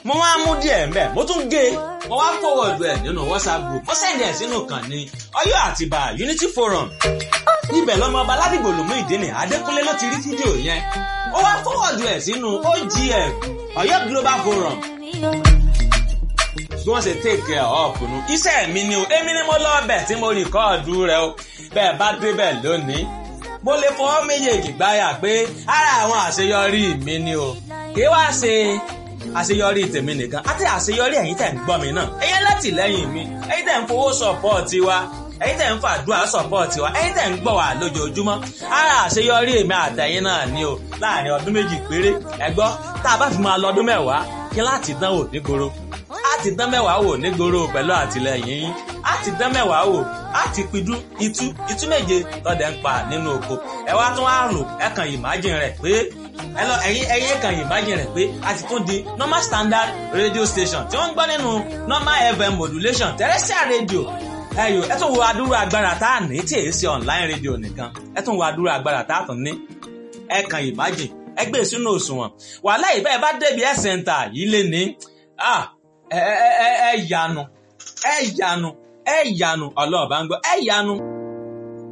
mo wá mú díẹ̀ mbẹ́ mo tún gé mo wá forward ẹ̀ nínú whatsapp group mo send ẹ̀ sínú kan ní ọ̀yọ́ àtìbà unity forum ibẹ̀ lọ́mọ ọba ládìgbò lòmú ìdíni adékúnlé ló ti rí fídíò yẹn ó wá forward ẹ̀ sínú ogf ọ̀yọ́ global forum bí wọ́n ṣe take care of nu iṣẹ́ mi ni o èmi ni mo lọ bẹ̀ tí mo rìkọ́ọ̀dù rẹ o bẹ́ẹ̀ bá débẹ̀ lónìí mo lè fọwọ́ méjèèjì gbáyà pé ara àwọn àṣeyọrí mi ni o kí wá ṣe àṣeyọrí tèmi nìkan àti àṣeyọrí ẹ̀yin tẹ̀ ń gbọ́ mi náà ẹ̀yin látìlẹ́yìn mi ẹ̀yin tẹ̀ ń fowó sọ̀pọ̀ọ̀tì wa ẹ̀yin tẹ̀ ń fàdúrà sọ̀pọ̀ọ̀tì wa ẹ̀yin tẹ̀ ń gbọ́ wa lójoojúmọ́ ara àṣeyọrí èmi àtẹ̀yin náà ni o láàrin ọdún méjì péré ẹ gbọ́ tá a bá fi máa lọ ọdún mẹ́wàá kí láti dánwò nígboro láti dán mẹ́wàá wò nígboro pẹ̀lú àtìlẹyìn yín láti dán mẹ́wàá wò láti pidú itú itú méje lọ́dẹ̀ ń pa nínú oko ẹ wá tún wá rò ẹ kàn imagine rẹ̀ pé ẹ lọ ẹ̀yin ẹ̀yin kàn imagine rẹ̀ pé a ti tún di normal standard radio station tí wọ́n ń gbọ́ nínú normal fm modulation terrestrial radio ẹyọ ẹ tún wo adúrú agbára tá a ní tí èyí ṣe online radio nìkan ẹ tún wo adúrú agbára tá a tún ní ẹ kàn imagine ẹ gbé sínú òṣùwọ̀n wàhálà ìbẹ́ẹ̀ bá débi ẹ̀ center yìí lé ní ẹ ẹ ẹ yanu ẹ yanu ẹ yanu ọlọ́ọ̀bá ń gbọ́ ẹ yanu.